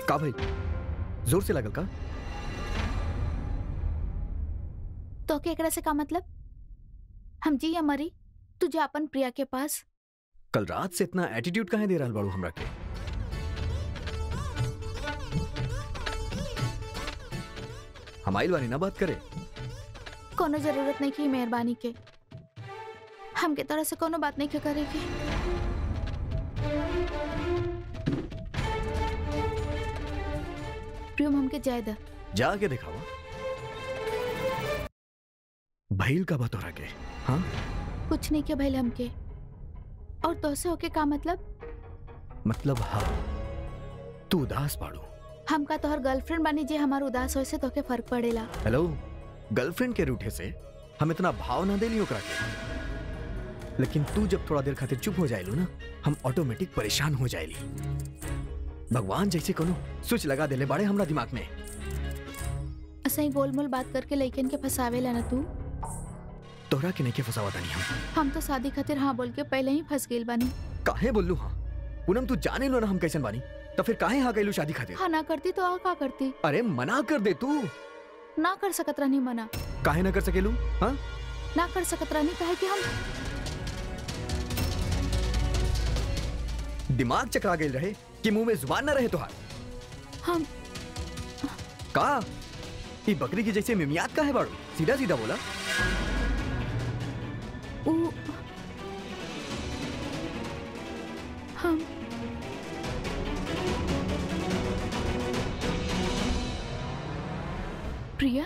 का भाई जोर से लगल का तो के एकरा से का मतलब हम जी या मरी तू जा अपन प्रिया के पास कल रात से इतना एटीट्यूड काहे दे रहल बाड़ू हमरा के हम आइल बानी ना बात करे कोनो जरूरत नहीं की मेहरबानी के हमके तरह से कोनो बात नहीं के करे के प्रियम हमके जाय द जाके दिखावा भइल का बतौरा के हाँ कुछ नहीं के भइल हमके और तोसे होके का मतलब मतलब हाँ तू उदास बाड़ू हमका तोहर गर्लफ्रेंड बानी जे हमार उदास होए से तोके फर्क पड़ेला हेलो गर्लफ्रेंड के रूठे से हम इतना भाव ना देली ओकरा के लेकिन तू जब थोड़ा देर खातिर चुप हो जाइलू ना हम ऑटोमेटिक परेशान हो जाइली भगवान जैसे कोनो स्विच लगा देले बाड़े हमरा दिमाग में असही गोलमोल बात करके लइकन के फसावेला ना तू तोहरा के नहीं के फसावा तानी हम हम तो शादी खातिर हाँ बोल के पहले ही फंस गइल बानी काहे बोललू हाँ पूनम तू जाने लो ना हम कैसन बानी तो फिर काहे हाँ गइलू शादी खातिर हाँ ना करती तो आ का करती अरे मना कर दे तू ना कर सकत रहनी मना काहे ना कर सकेलू हाँ ना कर सकत रहनी काहे कि हम दिमाग चकरा गइल रहे कि मुंह में जुबान ना रहे तोहार हम का ई बकरी की जैसे मिमियात का है बाड़ू सीधा सीधा बोला ऊ हम प्रिया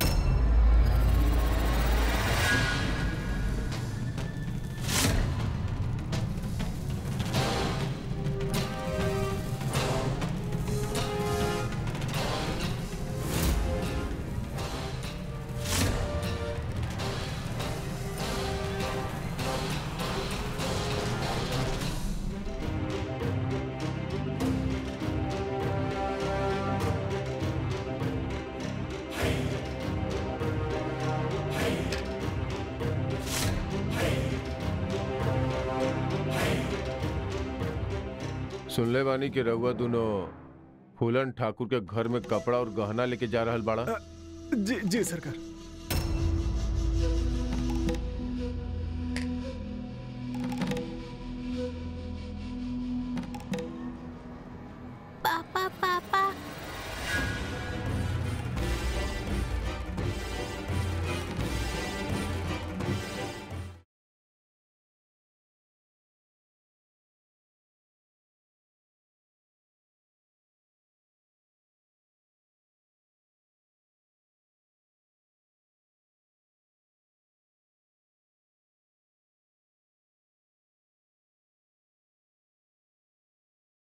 सुनले बानी कि रउआ दोनों फूलन ठाकुर के घर में कपड़ा और गहना लेके जा रहल बाड़ा जी जी सरकार